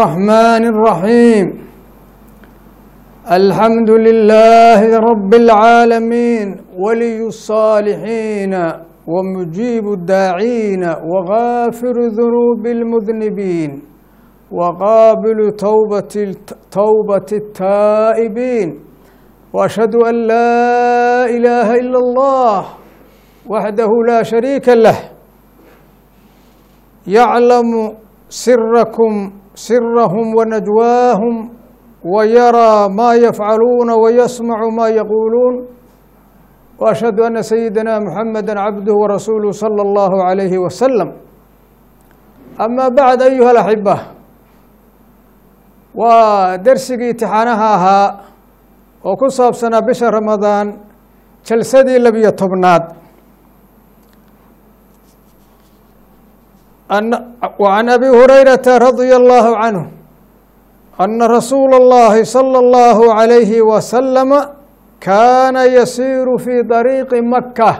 الرحمن الرحيم الحمد لله رب العالمين ولي الصالحين ومجيب الداعين وغافر ذنوب المذنبين وقابل توبة توبة التائبين وأشهد أن لا إله إلا الله وحده لا شريك له يعلم سركم سرهم ونجواهم ويرى ما يفعلون ويسمع ما يقولون واشهد ان سيدنا محمدا عبده ورسوله صلى الله عليه وسلم اما بعد ايها الاحبه ودرسigii imtixaanaha ahaa oo ku saabsanaa bisha ramadaan jalsadii labiyo tobnaad وعن أبي هريرة رضي الله عنه أن رسول الله صلى الله عليه وسلم كان يسير في طريق مكة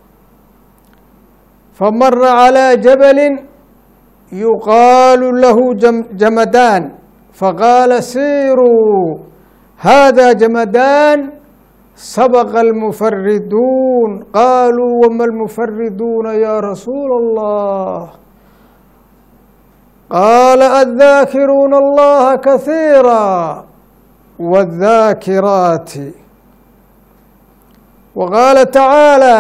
فمر على جبل يقال له جمدان فقال سيروا هذا جمدان سبق المفردون قالوا وما المفردون يا رسول الله قال الذاكرون الله كثيرا والذاكرات وقال تعالى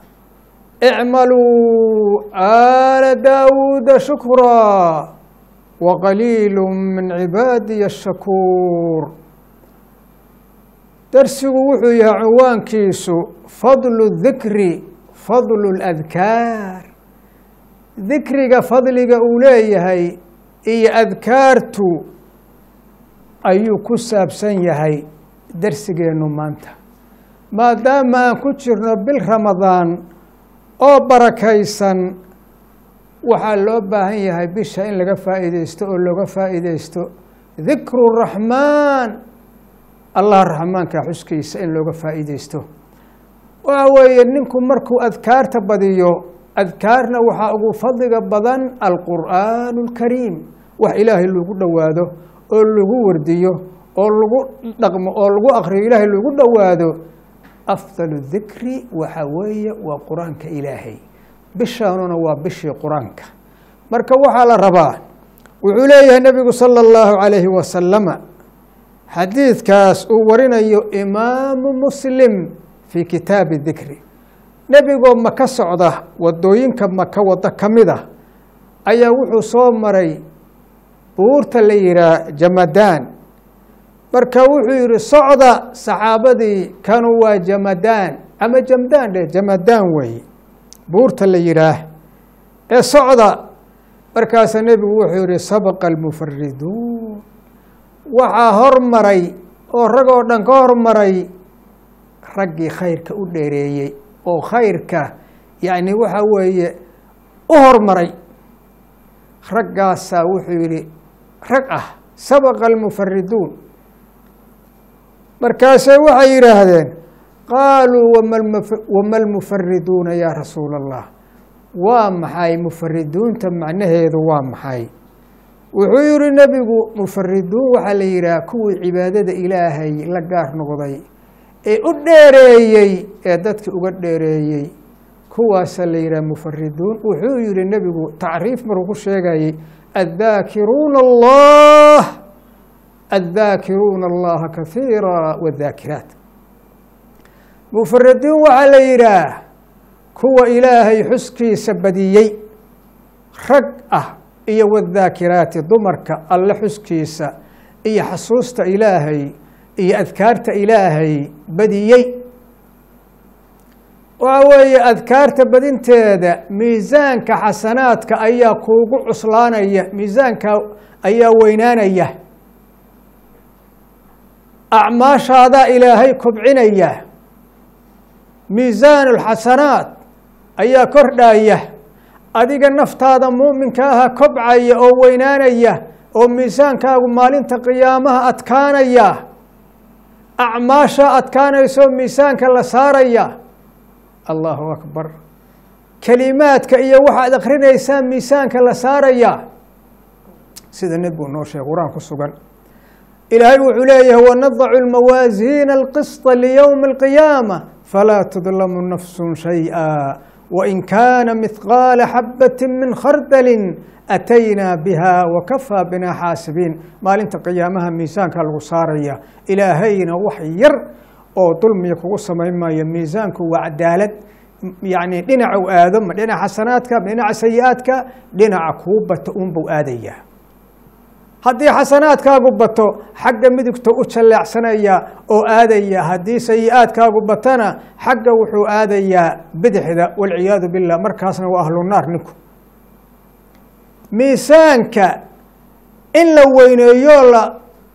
اعملوا آل داود شكرا وقليل من عبادي الشكور درسgu wuxuu yahay cinwaankiisu fadlu الذikri fadlu الأdkaar dikriga fadliga uu leeyahay iyo adkaartu ayuu ku saabsan yahay darsigeennu maanta maadaama aan ku jirno bil ramadaan oo barakaysan waxaa loo baahan yahay bisha in laga faa'iideysto oo looga faa'iideysto dikru raxmaan allah raxmaanka xuskiisa in looga faa'iideysto waxa weeye ninku markuu adkaarta badiyo adkaarna waxaa ugu fadliga badan alqur'aan اlkariim wax ilaahay lagu dhowaado oo lagu wardiyo oo lagu dhaqmo oo lagu akriyo ilaahay lagu dhowaado afdal dikri waxa weeye waa qur-aanka ilaahay bishaanuna waa bishii qur-aanka marka waxaa la rabaa wuxuu leeyahay nebigu salى اllahu عalayhi wasalama xadiidkaas uu warinayo imaamu muslim fii kitaabi dikri nebigoo maka socda wadooyinka maka waddo ka mid ah ayaa wuxuu soo maray buurta la yihaah jamadaan marka wuxuu yihi socda saxaabadii kanu waa jamadaan ama jamdaan dheh jamadaan weeye buurta la yihaah ee socda markaasa nebigu wuxuu yihi sabaqa almufariduun waxaa hormaray oo rag oo dhan ka hormaray raggii khayrka u dheereeyey oo khayrka yacni waxa weeye u hormaray raggaasaa wuxuu yihi rag ah sabaqa almufariduun markaasay waxay yidhaahdeen qaaluu wama almufariduuna yaa rasuula allah waa maxay mufariduunta macnaheedu waa maxay wuxuu yihi nebigu mufariduun waxaa la yidhaha kuwii cibaadada ilaahay la gaar noqday ee u dheereeyey ee dadka uga dheereeyey kuwaasa la yidhaha mufariduun wuxuu yihi nebigu tacriif markuu ku sheegayey addaakiruuna allah addaakiruuna allaha kahiira wadaakiraat mufariduun waxaa la yidhaah kuwa ilaahay xuskiisa badiyey rag ah iyo wadaakiraati dumarka alle xuskiisa iyo xasuusta ilaahay iyo adkaarta ilaahay badiyey waxa weeye adkaarta badinteeda miisaanka xasanaadka ayaa kuugu cuslaanaya miisaanka ayaa weynaanaya acmaashaadaa ilaahay kobcinaya miisaan اlxasanaat ayaa kordhaya adiga naftaada muuminka aha kobcaya oo weynaanaya oo miisaankaagu maalinta qiyaamaha adkaanaya acmaasha adkaanayso miisaanka la saaraya allahu akbar kelimaadka iyo waxaad akrinaysaa miisaanka la saaraya sida nebigu noo sheegay qur-aan ku sugan ilaahay wuxuu leeyahay wanadacu lmawaasiina alqisطa liyowmi alqiyaama falaa tudlamu nafsu shayئa wain kaana mihqaala xabati min khardalin ataynaa biha wakafaa bina xaasibiin maalinta qiyaamaha miisaanka lagu saaraya ilaahayna wax yar oo dulmiga kugu samayn maayo miisaanku waa cadaalad yani dhinaca u aado ma dhinaca xasanaadka ma dhinaca sayi-aadka dhinaca kuu bato unbuu aadaya haddii xasanaadkaagu bato xagga midigta u jalleecsanaya oo aadaya haddii sayi-aadkaagu batana xagga wuxuu aadayaa bidixda walciyaadu billah markaasna waa ahlunaar ninku miisaanka in la weyneeyo la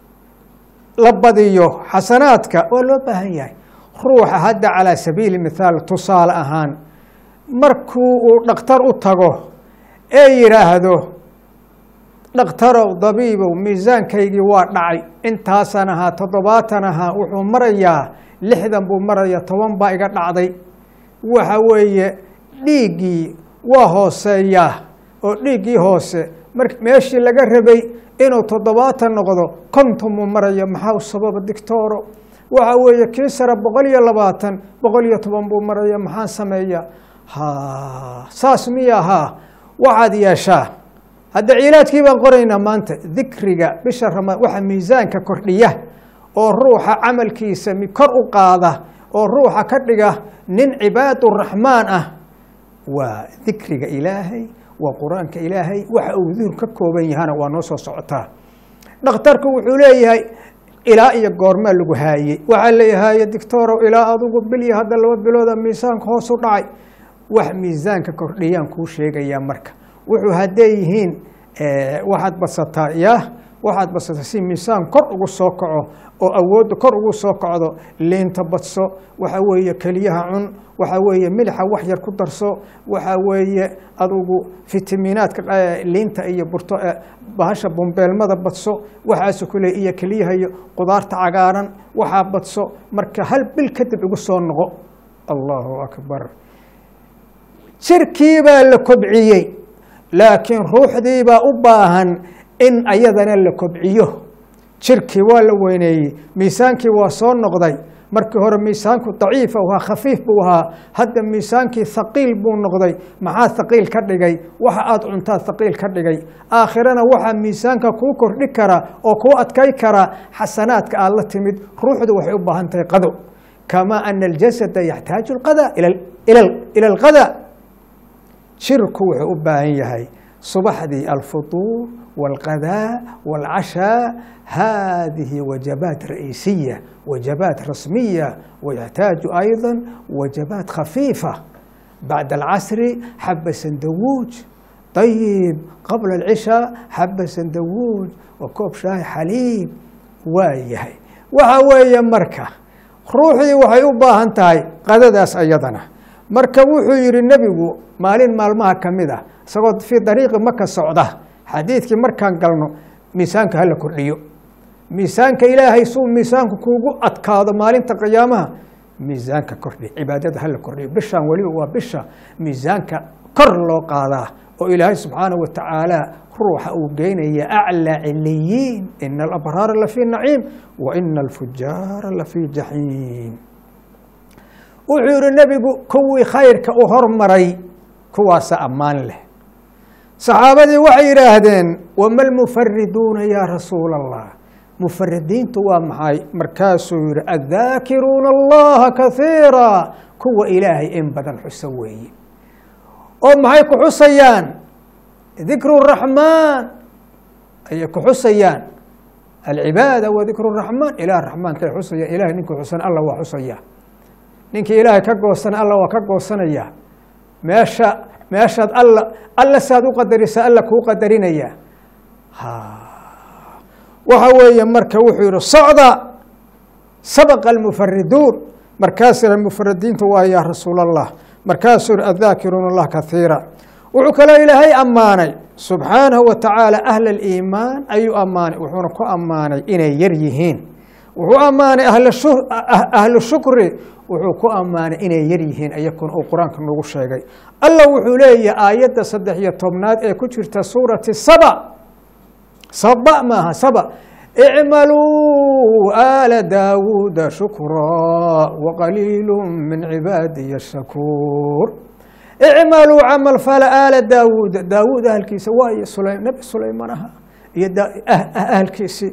la badiyo xasanaadka waa loo baahan yahay ruuxa hadda calaa sabiili mithaal tusaale ahaan markuu uu dhakhtar u tago ee yidhaahdo dhakhtarow dabiibow miisaankaygii waa dhacay intaasan ahaa toddobaatan ahaa wuxuu marayaa lixdan buu maraya toban baa iga dhacday waxa weeye dhiiggii waa hooseeyaa oo dhiiggii hoose mar meeshii laga rabay inuu toddobaatan noqdo konton buu maraya maxaa u sababa dictoro waxa weeye kii sare boqol iyo labaatan boqol iyo toban buu maraya maxaan sameeya ha saas miya haa waxaad yeeshaa hadda cilaadkii baan qoraynaa maanta dikriga bisha ramadaan waxa miisaanka kordhiya oo ruuxa camalkiisa kor u qaada oo ruuxa ka dhiga nin cibaaduraxmaan ah waa dikriga ilaahay waa qur-aanka ilaahay waxa uu duhur ka kooban yahana waa noo soo socotaa dhakhtarku wuxuu leeyahay ilaa iyo goormaa lagu haayey waxaa leeyahaye dictorow ilaa adugu bil iyo hadda laba bilooda miisaanka hoos u dhacay wax miisaanka kordhiyaan kuu sheegayaa marka wuxuu hadday yihiin waxaad badsataa ya waxaad badsataa si miisaan kor ugu soo kaco oo awoodda kor ugu soo kacdo liinta badso waxa weeye keliyaha cun waxa weeye milixa wax yar ku darso waxa weeye adugu fitamiinaadka liinta iyo burto bahasha bumbeelmada badso waxaasu kule iyo keliyaha iyo qudaarta cagaaran waxaa badso marka hal bil kadib igu soo noqo allahu akbar jirkii baa la kobciyey laakiin ruuxdii baa u baahan in ayadana la kobciyo jirkii waa la weyneeyey miisaankii waa soo noqday markii hore miisaanku daciifa u ahaa khafiif buu ahaa hadda miisaankii haqiil buu noqday maxaa haqiil ka dhigay waxa aada cuntaa haqiil ka dhigay aakhirana waxaa miisaanka kuu kordhi kara oo kuu adkay kara xasanaadka aad la timid ruuxdu waxay u baahan tahay qado kamaa ana aljasada yaxtaaju alqada ila alqada jirku wuxuu u baahan yahay subaxdii alfutuur wاlqadaa wاlcashaa hadihi wajabaat ra'iisiya wajabaat rasmiya wayaxtaaju ayضa wajabaat khafiifa bacda alcasri xaba sandawuuj ayib qabla alcishaa xaba sandawuuj wa koob shaahi xaliib waa yahay waxa weeye marka ruuxdii waxay u baahan tahay qadadaas ayadana marka wuxuu yihi nebigu maalin maalmaha ka mid ah isagoo fii dariiqi maka socda xadiidkii markaan galno miisaanka hala kordhiyo miisaanka ilaahay suu miisaanku kuugu adkaado maalinta qiyaamaha miisaanka kordhi cibaadada hala kordhiyo bishaan weliba waa bisha miisaanka kor loo qaadaa oo ilaahay subxaanaه wa tacaala ruuxa uu geynaya aclى ciliyiin ina alabraara lafii naciim wa ina alfujaara lafii jaxiim wuxuu yihi nebigu kuwii khayrka u hormaray kuwaasa ammaan leh saxaabadii waxay yidhaahdeen wama lmufariduuna yaa rasuul allah mufaridiintu waa maxay markaasuu yihi addaakiruuna allaha kaiira kuwa ilaahay in badan xuso weeye oo maxay ku xusayaan dikru raxmaan ayay ku xusayaan alcibaada wa dikru raxmaan ilah raxmaankay xusayaan ilahay ninkuu xusan alla waa xusaya ninkii ilaahay ka goosana alla waa ka goosanaya meesha meeshaad alla alla saad u qadarisa alla kuu qadarinaya waxa weeye marka wuxuu yihi socda sabaqa almufariduun markaasina mufaridiintu waa yaa rasuul allah markaasuu yihi addaakiruuna allah kaiira wuxuu kaloo ilaahay ammaanay subxaanahu wa tacaala ahla aliimaan ayuu ammaanay wuxuuna ku ammaanay inay yar yihiin wuxuu ammaanay ahlu shukri wuxuu ku ammaanay inay yar yihiin iyakuna uu qur-aanka nagu sheegay alla wuxuu leeyahay aayadda saddex iyo tobnaad ee ku jirta suurati saba saba maaha saba icmaluu aala daawuuda shukraa waqaliilu min cibaadiya shakuur icmaluu camal fala aala daawuuda daawuud ahalkiisa waayo sula nabi sulaymaan aha iyo ahalkiisii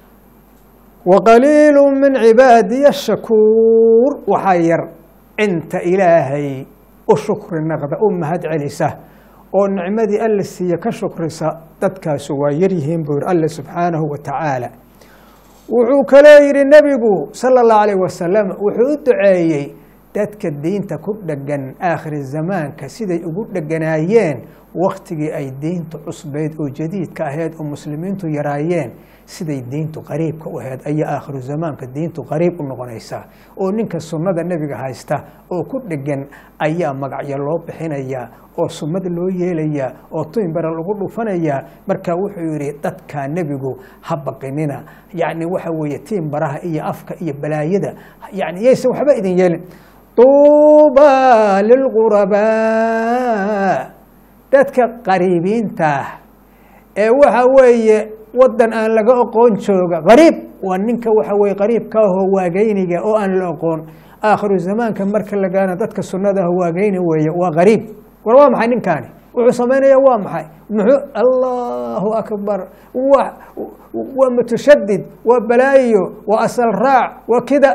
waqaliilu min cibaadiya shakuur waxaa yar inta ilaahay u shukri naqda u mahad celisa oo nicmadii alla siiye ka shukrisa dadkaasu waa yaryihiin buu yiri alle subxaanahu wa tacaala wuxuu kaloo yidhi nebigu sala allahu alayh wasalam wuxuu u duceeyey dadka diinta ku dhegan aakhiri zamaanka siday ugu dheganaayeen wakhtigii ay diintu cusbayd oo jadiidka ahayd oo muslimiintu yaraayeen siday diintu qariibka u ahayd ayaa aakhiru zamaanka diintu qariib u noqonaysaa oo ninka sunnada nebiga haysta oo ku dhegan ayaa magacyo loo bixinayaa oo sunnad loo yeelayaa oo tuynbara lagu dhufanayaa marka wuxuu yidhi dadkaa nebigu ha baqinina yacni waxa weeye tiimbaraha iyo afka iyo balaayada yani yaysan waxba idin yeelin tuuba lilqurabaa dadka qariibiintaah ee waxa weeye wadan aan laga oqoon jooga qariib waa ninka waxa weye qariibka ahoo waageyniga oo aan la oqoon aakhiru zamaanka marka la gaana dadka sunnadaah waageyni weeye waa qariib war waa maxay ninkaani wuxuu samaynaya waa maxay muxuu allahu akbar wa waa mutashadid waa balaayo waa asal raac waa kida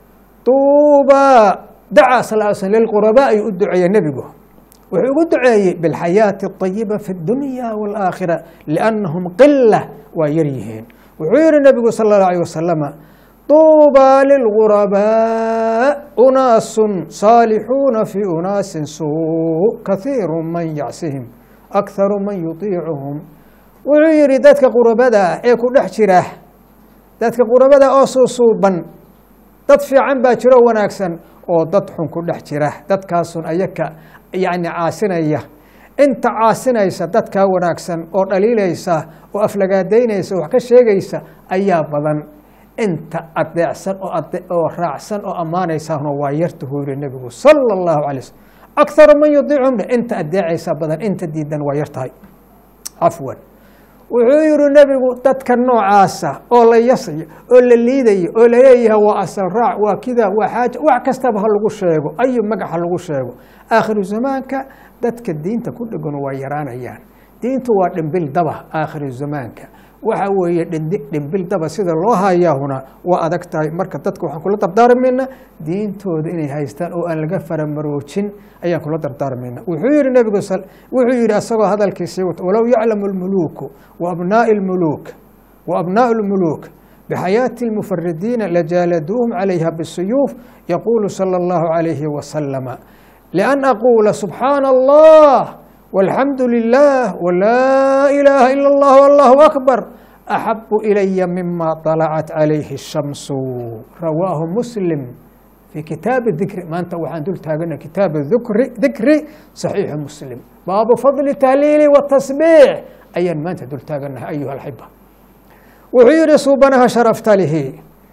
tuuba dacaa sal l sl lilqurabaa ayuu u duceeye nebigu wuxuu ugu duceeyey biاlxayaaةi الطayiba fi اdunya wاlآakhira liannahum qila waa yar yihiin wuxuu yihi nebigu sal اlه alيه wasalama طuuba lilغurabaa unaasu saalixuuna fi unaasin suu kahiiru man yacsihim akharu man yuطiicuhum wuxuu yihi dadka qurabada ee ku dhex jira dadka qurabada oo suusuuban dad fiican baa jiro wanaagsan oo dad xun ku dhex jira dadkaasun ayaka yacni caasinaya inta caasinaysa dadkaa wanaagsan oo dhaliilaysa oo aflagaadaynaysa wax ka sheegaysa ayaa badan inta adeecsan oo oo raacsan oo ammaanaysahna waa yartahu yiri nebigu sala allahu alay slm akharu man yudiicum inta adeecaysa badan inta diidan waa yartahay cafwan wuxuu yihi nebigu dadka noocaasa oo la yasayo oo la liidayo oo laleeyahay waa asal raac waa kida waa xaaja wax kastaba ha lagu sheego ayu magac ha lagu sheego aakhiru zamaanka dadka diinta ku dhegan waa yaraanayaan diintu waa dhimbil daba aakhiru zamaanka waxa weeye dhimbil daba sida loo hayaahuna waa adag tahay marka dadka waxaan kula dardaarmayna diintooda inay haystaan oo aan laga faramaroojin ayaan kula dardaarmayna wuxuu yihi nebigu wuxuu yihi asagoo hadalkiisii wata walow yaclamu lmuluuku wa abnaa'i lmuluuk wa abnaa'u lmuluuk bxayaaةi اlmufaridiina lajaaladuuhum calayha bالsuyuuf yaquulu salى اllahu عalayhi wasalama lian aquula subxaana allah walxamdu lilah wlaa ilaaha ila اllah allahu akbar axabu ilaya mima طalacat calayhi الshamsu rawaahu muslim fi kitaabi dikri maanta waxaan dul taagana kitaabu dikri dikri saxiixi muslim baabu fadli tahliili watasbiix ayaan maanta dul taaganahay ayuha alxiba wuxuu yihi suubanaha sharaftalihi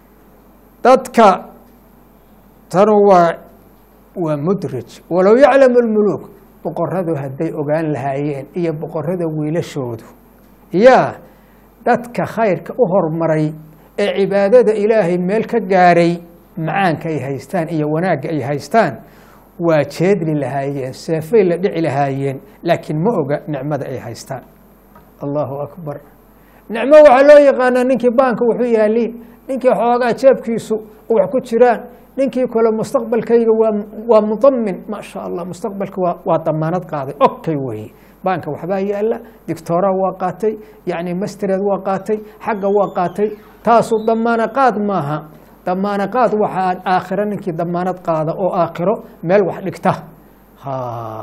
dadka tanu waa waa mudraj walow yaclamu lmuluuk boqoradu hadday ogaan lahaayeen iyo boqorada wiilashoodu yaa dadka khayrka u hormaray ee cibaadada ilaahay meel ka gaaray macaanka ay haystaan iyo wanaagga ay haystaan waa jeedli lahaayeen seefay la dhici lahaayeen laakiin ma oga nicmada ay haystaan allahu akbar nicmo waxaa loo yaqaanaa ninkii baanka wuxuu yaaliin ninkii xoogaa jeebkiisu wax ku jiraan ninkii kale mustaqbalkayga waa waa mudamin maa sha allah mustaqbalka waa waa damaanad qaaday okay weye baanka waxbaa yaala dictora waa qaatay yacni mastered waa qaatay xagga waa qaatay taasu damaana qaad maaha damaana qaad waxaa aakhiro ninkii damaanad qaada oo aakhiro meel wax dhigta ha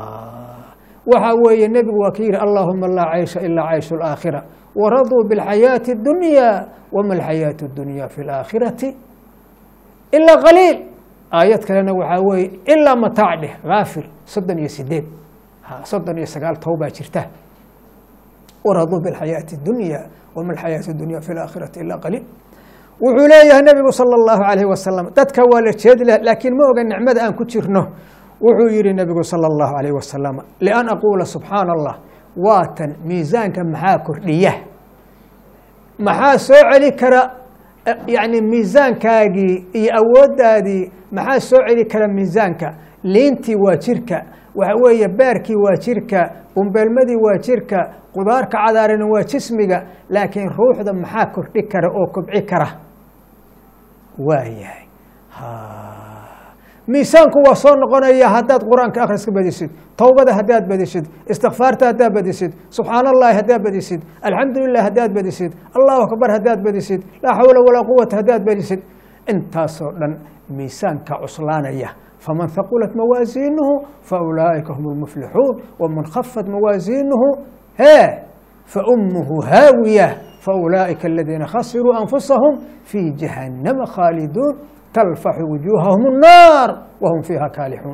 waxa weeye nebigu waa ka yihi allahuma laa caysha ilaa cayshu اlaakhira waraduu biاlxayaaةi اdunya wama alxayaaةu اdunya fi اlaakhirati ilaa qaliil aayad kalena waxaa weeye ilaa mataac dheh haafir soddon iyo sideed soddon iyo sagaal towbaa jirta waraduu biاlxayaaةi اdunya wama alxayaaةu اdunya fi اlaakhirati ilaa qaliil wuxuu leeyahay nebigu salى اllahu alayh wasalam dadka waa la jeedi lah laakiin ma oga nicmada aan ku jirno wuxuu yihi nebigu salى اllahu alayh wasalam lian aquula subxaana allah waatan miisaanka maxaa kordhiya maxaa soo celi kara yani miisaankaagii iyo awooddaadii maxaa soo celi kara miisaanka liintii waa jirka waxa weeye beerkii waa jirka bumbeelmadii waa jirka qudaarka cadaarana waa jismiga laakiin ruuxda maxaa kordhi kara oo kobci kara waayahay miisaanku waa soo noqonaya haddaad qur-aanka akhriska badisid towbada haddaad badisid istikfaarta haddaad badisid subxaan allahi haddaad badisid alxamdu lilah haddaad badisid allahu akbar haddaad badisid laa xawla walaa quwata haddaad badisid intaasoo dhan miisaanka cuslaanaya faman haqulat mawaasiinuhu faulaa'ika hum lmuflixuun waman khafat mawaasiinuhu hee faummuhu haawiya faulaa'ika aladiina khasiruu anfusahum fii jahannama khaaliduun talfaxu wujuuhahum الnaar wahum fiiha kaalixuun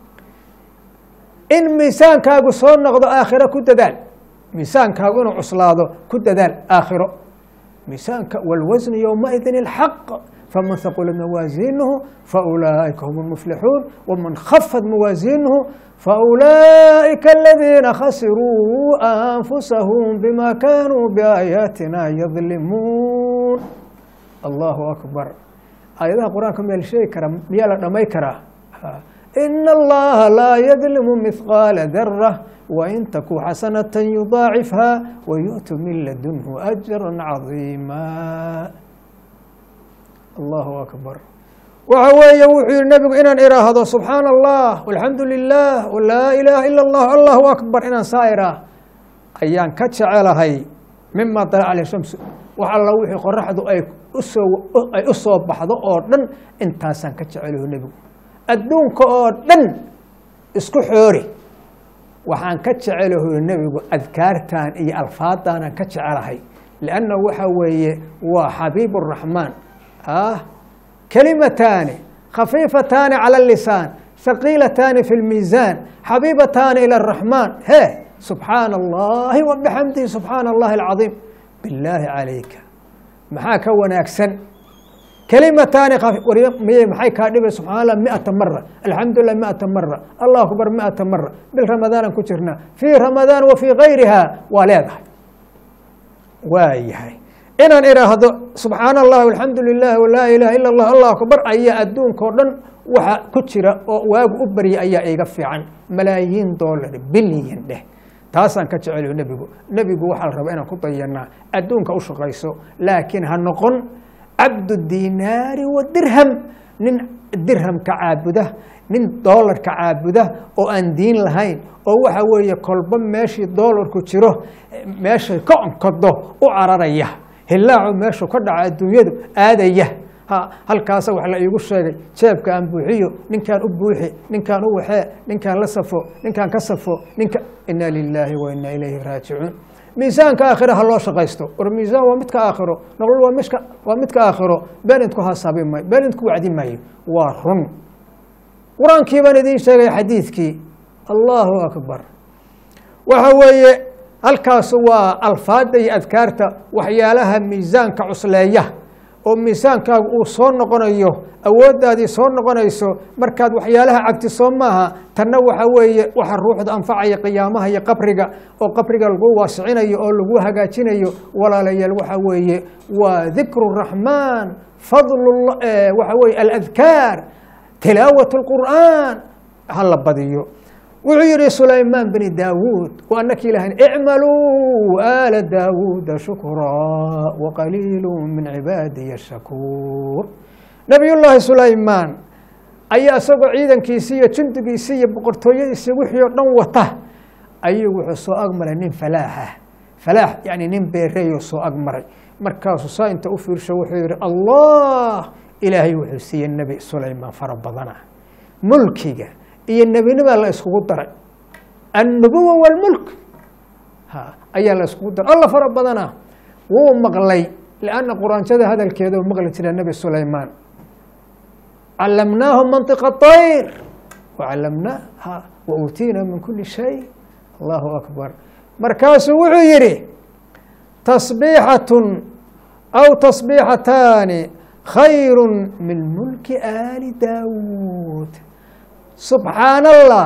in miisaankaagu soo noqdo aakhiro ku dadaal miisaankaagu inuu cuslaado ku dadaal aakhiro miisaanka wاlwasn ywmaidin اlxaq faman haqulat mawaasiinuhu faulaa'ika hum اlmuflixuun waman khafat mawaasiinuhu faulaa'ika aladiina khasiruu anfusahum bima kanuu biaayaatina yadlimuun allahu akbar aayadaha qur-aanka miyaa la sheegi karaa miyaa la dhamay karaa ina allaha laa yadlimu mihqaala dara wain taku xasanata yudaacifha wayu'tu min ladunhu ajra cadiima allahu akbar waxa weeye wuxuu yihi nebigu inaan iraahdo subxaana allah alxamdu lilah laa ilaaha ila اllah allahu akbar inaan saa iraah ayaan ka jecelahay mima dalac aleh shamsu wax alla wixii qoraxdu ay usoo ay u soo baxdo oo dhan intaasaan ka jecelaho nebigu adduunka oo dhan isku xoori waxaan ka jecelaho nebigu adkaartan iyo alfaadaanaan ka jecelahay lianna waxa weeye waa xabiib الraxmaan ah kelimataani khafiifataani calى اlisaan haqiilataani fi اlmiisaan xabiibataani ilى الraxmaan he subxaana allahi wabixamdihi subxaana allahi alcadiim bilaahi calayka maxaa ka wanaagsan kelimataani miy maxay kaa dhibay subxana allah miata mara alxamdulilah miata mara allahu akbar miata mara bil ramadaanan ku jirnaa fii ramadaan wa fii gayriha waa leedahay waa yahay inaan iraahdo subxaana allah alxamdu lilah laa ilaha ila allah allahu akbar ayaa adduunka o dhan waxa ku jira oo waagu u barya ayaa iga fiican malaayiin dollar bilyan dheh taasaan ka jecelayo nebigu nebigu waxaa la rabaa inaan ku dayanaa adduunka u shaqayso laakiin ha noqon cabdu dinaari wa dirham nin dirhamka caabuda nin doolarka caabuda oo aan diin lahayn oo waxa weeye kolba meeshii doolarku jiro meeshay ka onkodo u cararaya hilaacu meeshu ka dhaca adduunyadu aadaya halkaasa wax la iigu sheegay jeebka aan buuxiyo ninkaan u buuxi ninkaan u waxee ninkaan la safo ninkaan ka safo ninka ina lilaahi wa ina ilayhi raajicuun miisaanka aakhira ha loo shaqaysto war miisaan waa midka aakhiro nolol waa mika waa midka aakhiro beenidku hasaabi maayo beenidku wacdi maayo waa run qur-aankii baan idiin sheegay xadiidkii allahu akbar waxa weeye halkaas waa alfaada iyo adkaarta waxyaalaha miisaanka cusleeya oo miisaankaagu uu soo noqonayo awooddaadii soo noqonayso markaad waxyaalaha cabti soo maaha tanna waxa weeye waxa ruuxda anfacaya qiyaamaha iyo qabriga oo qabriga lagu waasicinayo oo lagu hagaajinayo walaalayaal waxa weeye waa dikru raxmaan fadl waxa weye aladkaar tilaawat اlqur'aan ha la badiyo wuxuu yihi sulaymaan bni daawuud anaki ilahan icmaluu aala daawuuda shukraa waqaliilu min cibaadiya shakuur nabiy llaahi sulaymaan ayaa isagoo ciidankiisii iyo jundigiisii iyo boqortooyadiisii wixii oo dhan wata ayuu wuxuu soo agmaray nin falaaxa falaax yani nin beereeyoo soo agmaray markaasuu saa inta u fiirsho wuxuu yihi allah ilaahay wuxuu siiyey nebi sulaymaan fara badana mulkiga iyo nebinima la iskugu daray annubuwa wاlmulk ayaa la iskugu daray alla fara badana wuu maqlay lanna quraanjada hadalkeeda u maqli jira nebi sulaymaan calamnaahu manطiqa طayr wacalamnaaha wa uutiina min kuli shay allahu akbar markaasuu wuxuu yihi tasbiixaة aw tasbiixataani khayru min mulki aali daawuud subxaan allah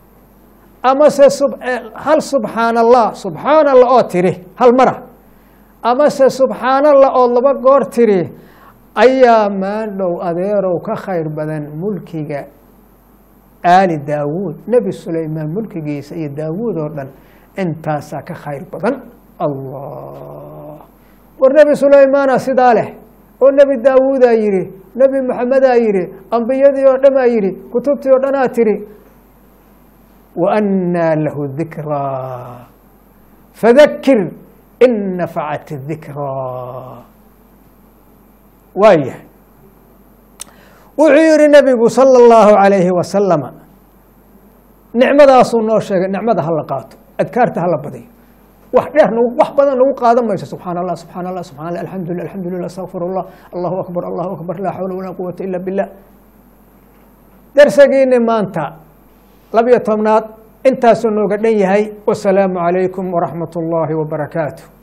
amase hal subxaan allah subxaan allah oo tiri hal mara amase subxaanallah ood laba goor tiri ayaa maandhow adeerow ka khayr badan mulkiga aali daawuud nebi sulaymaan mulkigiisa iyo daawuud oo dhan intaasaa ka khayr badan allah war nebi sulaymaana sidaa leh oo nebi daawuudaa yidhi nebi maxamedaa yidhi ambiyadii oo dhamaa yidhi kutubtii oo dhanaa tiri wa annaa lahu dikraa fadakir in nafacat dikraa waayahay wuxuu yihi nebigu salى اllahu عalayhi wasalama nicmadaasuu noo sheegay nicmada hala qaato adkaarta hala badiyo wax dheer n wax badan nagu qaadan mayso subxaan allah subxaan allah subxan allah alxamdulilah alxamdulilah astaqfir اllah allahu akbar allahu akbar laa xawla walaa quwata ila bilah darsagiini maanta labiyo tobnaad intaasuu nooga dhan yahay wasalaamu calaykum waraxmat اllahi wbarakaatu